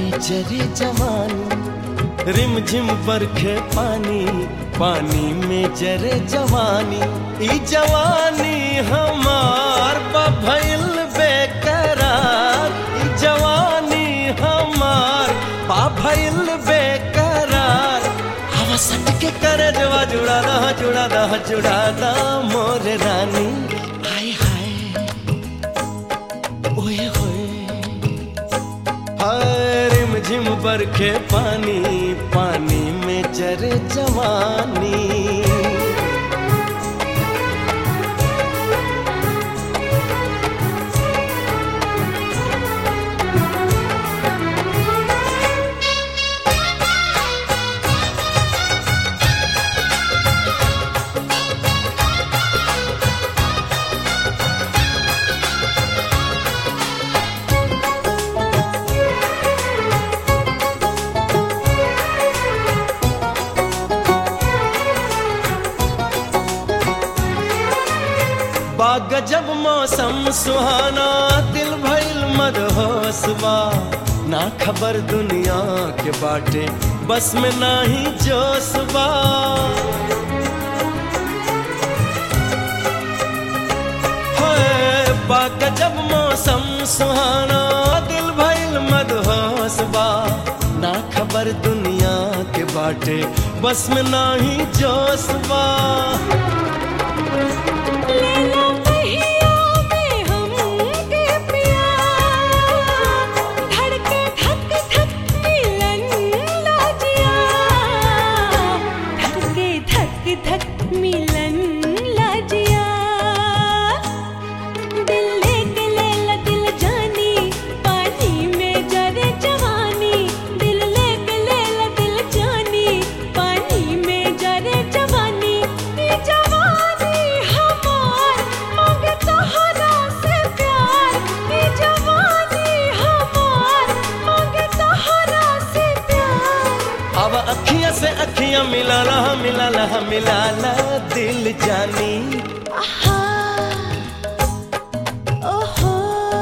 में जरे जवानी रिम झिम बरखे पानी पानी में जरे जवानी ई जवानी हमार भइल बेकरार ई जवानी हमार भइल बेकरार हवा सट के करे जवा जुड़ा रहा जुड़ा रहा जुड़ा दा मोर रानी हाय हाय ओए होए हाय रिम झिम बरखे पानी पानी में जरे जवानी बाग जब मौसम सुहाना दिल भइल मदहोसबा ना खबर दुनिया के बाटे बस में नाही जोशबा हाय, बाग जब मौसम सुहाना दिल भइल मदहोसबा ना खबर दुनिया के बाटे बस में नाही जोशबा लेला पहिया में हमके प्यार धड़के धक धक मिलन लाजिया धड़के धक धक मिलन लाजिया दिल लेके लेला दिल जानी पानी में जरे जवानी दिल लेके लेला दिल जानी पानी में जरे जवानी ये जवानी हमार मांगे तोहरा से प्यार ये जवानी हमार मांगे तोहरा से प्यार अब अखियां से अखियां मिला रहा मिला रहा मिला ला दिल जानी आहा ओहो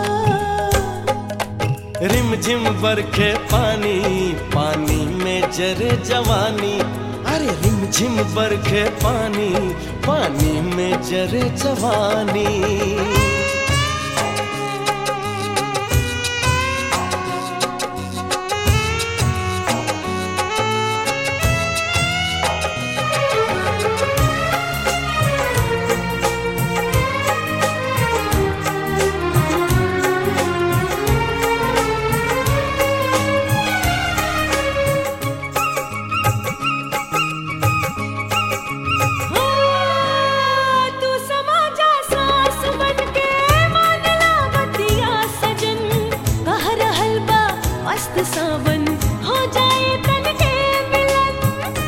रिम झिम बरखे पानी पानी में जरे जवानी अरे रिम झिम बरखे पानी पानी में जरे जवानी तू समा जा सास बनके मानला बतिया सजन कह रहल बा मस्त सावन हो जाए तन के मिलन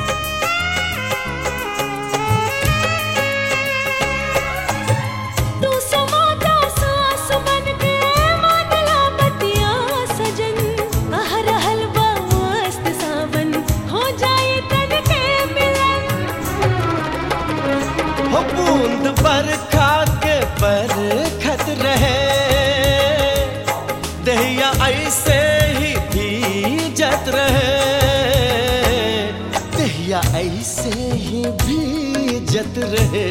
तू समा जा सास बनके मानला बतिया सजन कह रहल बा मस्त सावन हो जाए तन के मिलन हो बूंद बरखा के बरखत रहे दहिया ऐसे ही भीजत रहे दहिया ऐसे ही भीजत रहे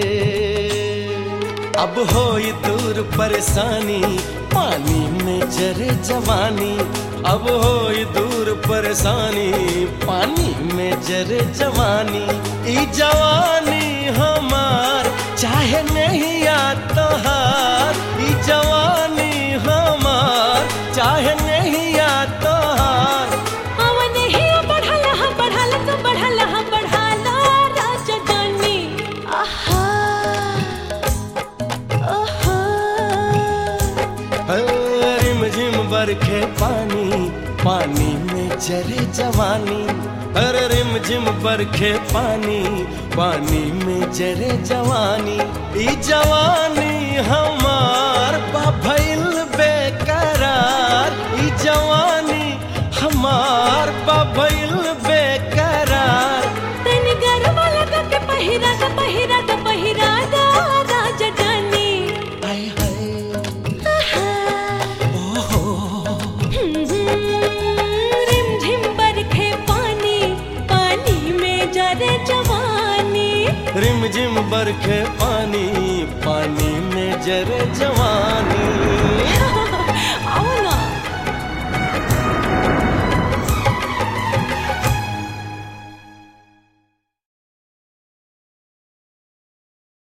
अब हो दूर परेशानी पानी में जरे जवानी अब हो दूर परेशानी पानी में जरे जवानी ई जवानी हमार चाहे नहीं या तोहार ई जवानी हमार चाहे नहीं या तोहार अवन ही बढ़ल हा बढ़ल तो बढ़ल हा बढ़ल राजा जानी आहा ओहो रिम झिम बरखे पानी पानी में जरे जवानी अरे रिम झिम बरखे पानी पानी में जरे जवानी ई जवानी हमार बा भइल बेकरार ई जवानी हमार बा भइल बेकरार तनी गरबा लगा के पहिरा दा पहिरा दा पहिरा दा राजा जानी हाय हाय आहा ओहो हम्म, रिम झिम बरखे पानी पानी में जरे जवानी